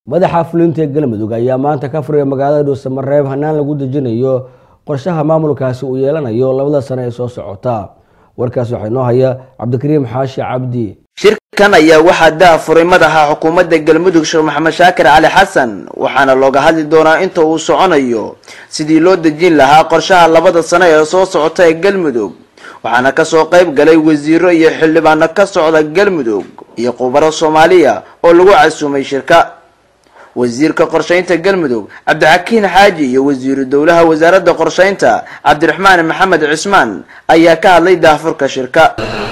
madaxa fulinta galmudug ayaa maanta ka furaya magaalada dhuusamareeb hanaan lagu dejinayo qorshaha maamulkaasi uu yeelanayo labada sano ee soo socota warkaas waxaa inoo haya cabdikariim xaashi cabdi shirkan ayaa waxaa daafuray madaxa xukuumadda galmudug sheekh maxamed shaakir cali xasan waxaana looga hadli doonaa inta uu soconayo sidii loo dejin lahaa qorshaha labada sano ee soo socota ee galmudug waxaana kasoo qayb galay wasiiro iyo xildhibaano ka socda galmudug iyo khubaro soomaaliya oo lagu casuumay shirka wasiirka qorshaynta galmudug cabdixakiin xaaji iyo wasiiru dowlaha wasaaradda qorshaynta cabdiraxmaan maxamed cismaan ayaa ka hadlay daahfurka shirka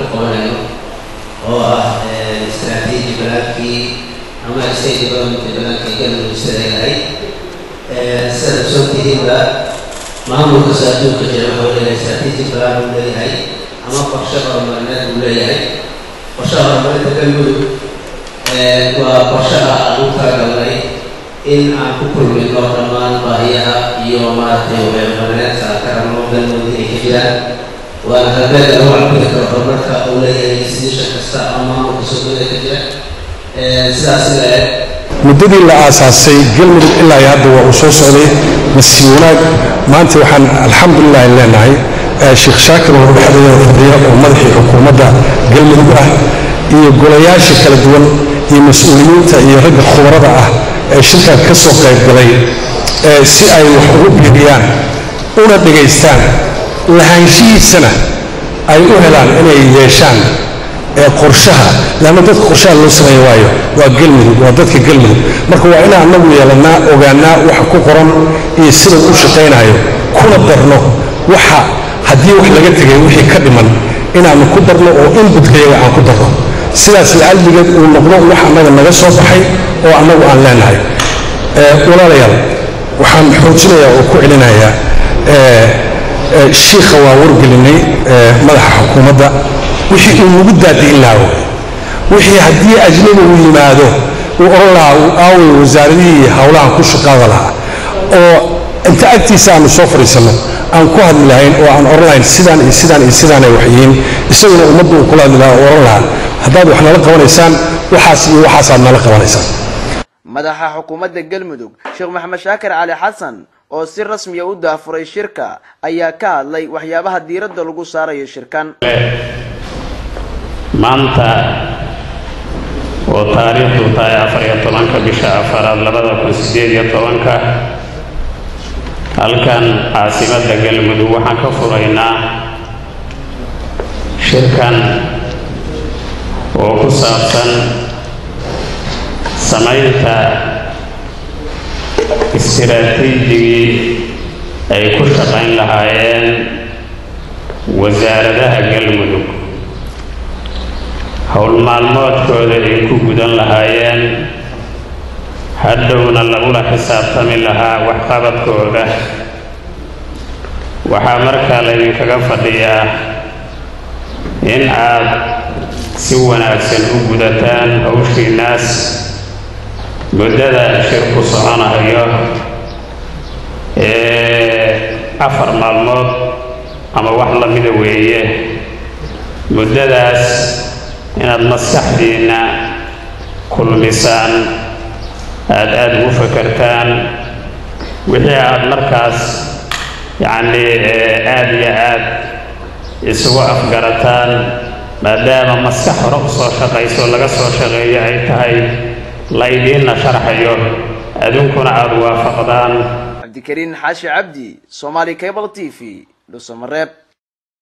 oo ah istraatiiji balaankii ama state development balaankii galmudug sida yahay sida soo tihiinba maamulkasta adduunka jira wuxuu leeyahay istraatiiji balaan uu leeyahay ama qorshe horumarineed uu leeyahay qorshaha horumarinta galmudug waa qorshaha aan u talagalnay in aan ku kulmino dhammaan baahiyaha iyo maaragtay horumarineedka aan ka rabno galmudug inay ka jiraan waana halbeega lagu cabiri karo horumarka uu leeyahay institution kasta ama maamulka soomaalida ka jira sidaas ila muddadii la aasaasay galmudug ilaa iyo hadda waa uu soo socday nasiib wanaag maanta waxaan alxamdulilah leenahay sheekh shaakir oo dhexdeeda fadhiya oo madaxii xukuumadda galmudug ah iyo golayaasha kala duwan iyo mas-uuliyiinta iyo ragga khubarada ah ee shirkan ka soo qayb galay si ay wax ugu biiriyaan una dhegaystaan lahaanshihiisana ay u helaan inay yeeshaan qorshaha leanna dadka qorshaha loo sameeya waayo waa galmudug waa dadka galmudug marka waa inaan anagu yeelannaa ogaanaa waxa ku qoran iyo sida u shaqaynayo kuna darno waxa haddii wax laga tegay wixii ka dhiman inaannu ku darno oo inbudkayaga aan ku darno sidaas lacaldigeed uu noqdo wax annaga naga soo baxay oo annagu aan leenahay walaalayaal waxaan xoojinayaa oo ku celinayaa shiikha waa wargelinay madaxa xukuumadda wixii uu nagu daadi'in lahaa wixii haddii ajnabi uu yimaado uu oran lahaa uu aaway wasaaradihii howlahan ku shaqaada lahaa oo inta agtiisa aanu soo fadhiisanno aan ku hadli lahayn oo aan oran lahayn sidaan iyo sidaan iyo sidaanay wax yihiin isaguna ummadda uu kula hadli lahaa oo oran lahaa haddaad wax nala qabanaysaan waxaas iyo waxaasaad nala qabanaysaan madaxa xukuumadda galmudug sheekh maxamed shaakir cali xasan oo si rasmiya u daafuray shirka ayaa ka hadlay waxyaabaha diiradda lagu saarayo shirkan maanta oo taariikhdu tahay afar iyo tobanka bisha afaraad labada kun sideed iyo tobanka halkan caasimadda galmudug waxaan ka furaynaa shirkan oo ku saabsan samaynta istiraatiijigii ay ku shaqayn lahaayeen wasaaradaha galmudug howl maalmoodkooda ay ku gudan lahaayeen hadhowna lagula xisaabtami lahaa waxqabadkooda waxaa markaa laydinkaga fadhiyaa in aad si wanaagsan u gudataan hawshiinaas muddada shirku soconayo ee afar maalmood ama wax lamida weeye muddadaas inaad maskaxdiinna kulmisaan aada aada ugu fakartaan wixii aada markaas yacnii aada iyo aad isugu afgarataan maadaama maskax hore u soo shaqayso laga soo shaqeeyo ay tahay laydiinna sharxayo adunkuna aada waafaqdaan cabdikariin xaashi cabdi somaali cable t v dhuusamareeb